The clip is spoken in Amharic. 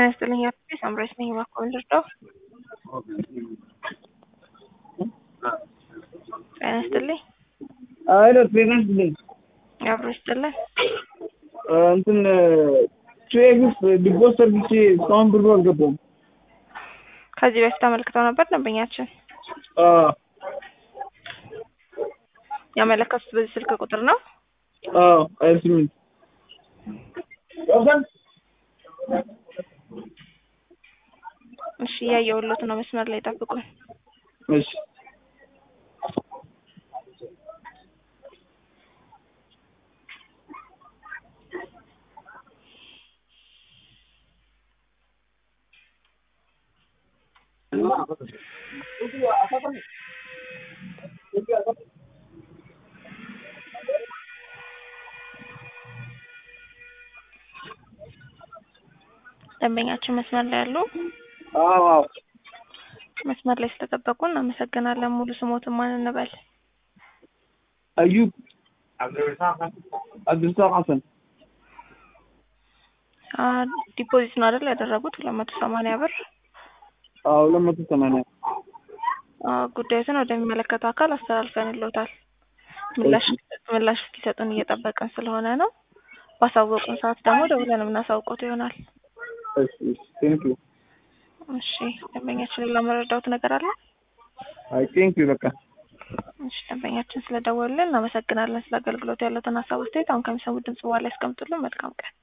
ጤና ይስጥልኝ አቶ ሳምራዊት ነኝ። እባክዎ ልርዳው? ጤና ይስጥልኝ። አይለ ጤና ይስጥልኝ። አብሮ ይስጥልን። እንትን ቼክስ ዲፖስ ሰርቪስ እስካሁን ብሩ አልገባም። ከዚህ በፊት አመልክተው ነበር ደንበኛችን አዎ ያመለከቱት በዚህ ስልክ ቁጥር ነው። አዎ ሀያ ስምንት እሺ እያየሁሎት ነው። መስመር ላይ ጠብቁን። እሺ ደንበኛችን መስመር ላይ ያሉ አዎ አዎ መስመር ላይ ስለጠበቁ እናመሰግናለን። ሙሉ ስሞትን ማን እንበል? አዩብ አብዱልሳቅ ሀሰን አ ዲፖዚት ነው አይደል ያደረጉት ሁለት መቶ ሰማንያ ብር። አዎ ሁለት መቶ ሰማንያ አ ጉዳዩትን ወደሚመለከተው አካል አስተላልፈንልዎታል። ምላሽ ምላሽ እስኪሰጡን እየጠበቅን ስለሆነ ነው። ባሳወቁን ሰዓት ደግሞ ደውለን የምናሳውቆት ይሆናል። እሺ እሺ ቴንክ ዩ እሺ ደንበኛችንን ለመረዳውት ነገር አለ? አይ ቴንክ ዩ በቃ እሺ ደንበኛችን ስለደወሉልን እናመሰግናለን። ስለ አገልግሎት ያለውን ሀሳብ አስተያየት አሁን ከሚሰሙት ድምጽ በኋላ ያስቀምጡልን። መልካም ቀን